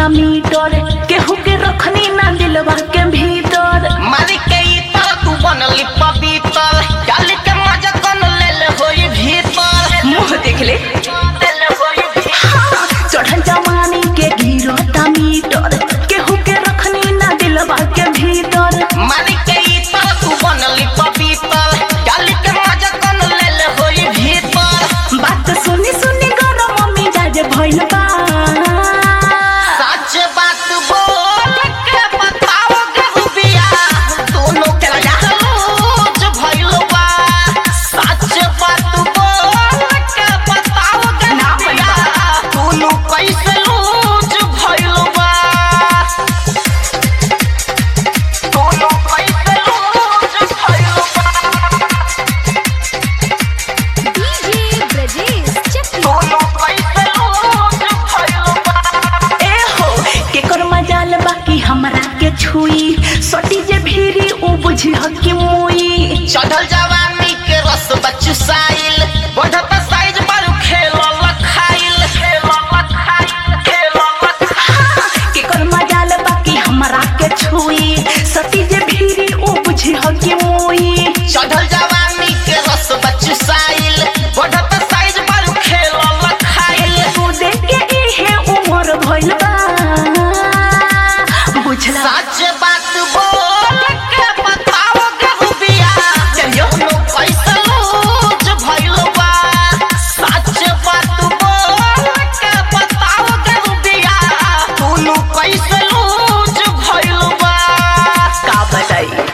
गिरता मीटर केहू के रखनी ना दिलवा के भीतर मारी के ई तर तू बनली पवित्र डाल के मजा कन ले ले होई भीतर मुंह देख ले ले ले होई भीतर हाँ, चढ़ल जवानी के गिरता मीटर केहू के रखनी ना दिलवा के भीतर मारी के ई तर तू बनली पवित्र डाल के मजा कन ले ले होई भीतर बात सुनी सुनी गरम मिजाज भइल बा सच बात बोल के बताओ के बिया दोनों के लूज भइल बा सच बात बोल के बताओ के ना बिया दोनों कैसे लूज भइल बा दोनों कैसे लूज भइल बा डीजे ब्रजेश चकिया दोनों कैसे लूज भइल बा ए हो केकर मजाल बाकी हमरा के छुई सटी जे भीरी उ बुझी ह कि मुई चढ़ल जवानी के रस बचुसाइल बढ़त साइज पर खेल लखाइल खेल लखाइल खेल लखाइल केकर मजाल बाकी हमरा के छुई सटी जे भीरी उ बुझी ह कि मुई चढ़ल जवानी के रस बचुसाइल बढ़त साइज पर खेल लखाइल तू देख के इहे उमर भइल बा बुझला सच बात बोल के बताओ के बिया चलियो। दोनों कैसे लूज भइल बा सच बात बोल के बताओ के बिया दोनों कैसे लूज भइल बा का बताई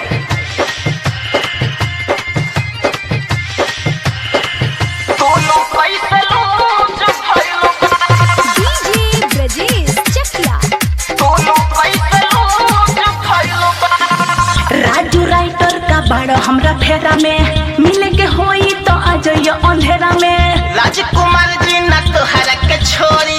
दोनों कैसे लूज भइल बा डीजे ब्रजेश चकिया दोनों कैसे लूज भइल बा राजू राइटर का बड़ हमरा फेरा में मिले के होई तो आ जाइयो अंधेरा में राजकुमार जी न तोहरा के छोड़ी